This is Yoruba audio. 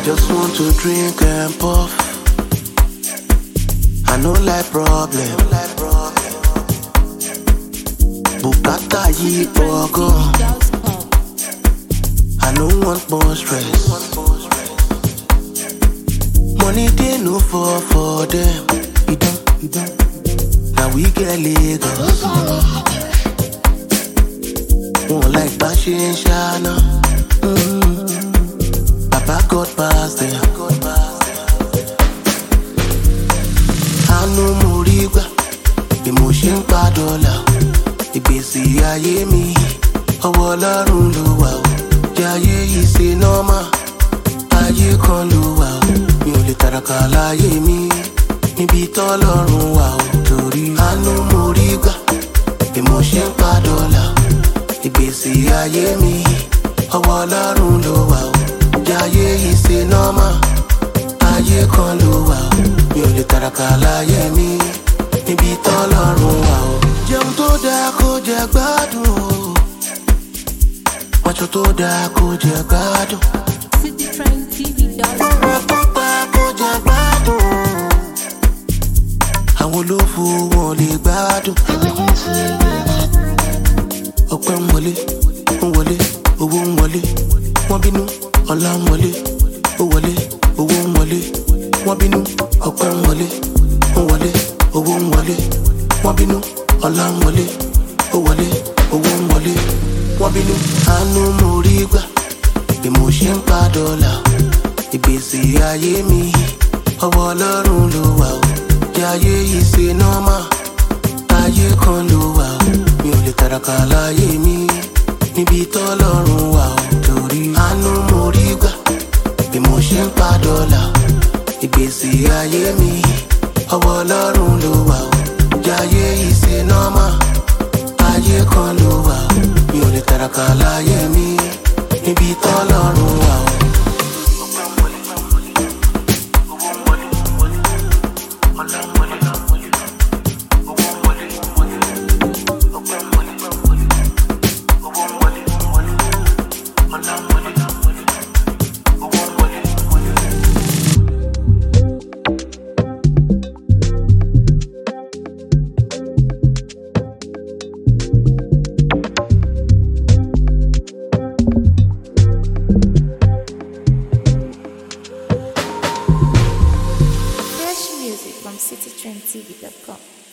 just want to drink and puff. I no like problem. Bùkátà yìí pọ̀ gan. I no want more stress. Money dey no fall for them. Idan, idan. Now we get Lagos. Wọ́n like bá ṣe ń ṣáná. Mm. Baba God pass them. Àánú mo rí gbà bí mo ṣe ń pa dọ́là. Ìgbésí ayé mi, ọwọ́ ọlọ́run ló wà ó. Jayé yìí ṣe nọ́mà, ayé kan ló wà ó. Mi ò lè tàràkà láyé mi, níbi tọ́lọ́run wà ó. Torí àánú mo rí gbà bí mo ṣe ń pa dọ́là. Ìgbésí ayé mi, ọwọ́ ọlọ́run ló wà ó. Jayé yìí ṣe nọ́mà, ayé kan ló wà ó. Mi ò lè tàràkà láyé mi, níbi tọ́lọ́run wà ó. Jẹun tó dáa kó jẹ gbádùn o. Wájú tó dáa kó jẹ gbádùn. citytrendtv.com. Ọ̀rọ̀ tó dáa kó jẹ gbádùn o. Àwọn olófo wọn lè gbádùn. Ọpẹ́ ń wọlé, ń wọlé, owó ń wọlé. Wọ́n bínú, ọlá ń wọlé, ó wọlé, owó ń wọlé. Wọ́n bínú, ọpẹ́ ń wọlé, ń wọlé, owó ń wọlé. Wọ́n bínú, ọlá ń wọlé, ó wọlé, owó ń wọlé. Wọ́n bínú, àánú mo rí gbà bí mo ṣe ń pa dọ́là. Ìgbésí ayé mi, ọwọ́ ọlọ́run ló wà ó. Jayé yìí ṣe nọ́mà, ayé kan ló wà ó. Mi ò lè tàràkà láyé mi, níbi tọ́lọ́run wà ó. Torí àánú mo rí gbà bí mo ṣe ń pa dọ́là. Ìgbésí ayé mi, ọwọ́ ọlọ́run ló wà ó. Jayé yìí ṣe nọ́mà, ayé kan ló wà ó. Mi ò lè tàràkà láyé mi, níbi tọ́lọ́run wà ó. Fresh music from citytrendtv.com.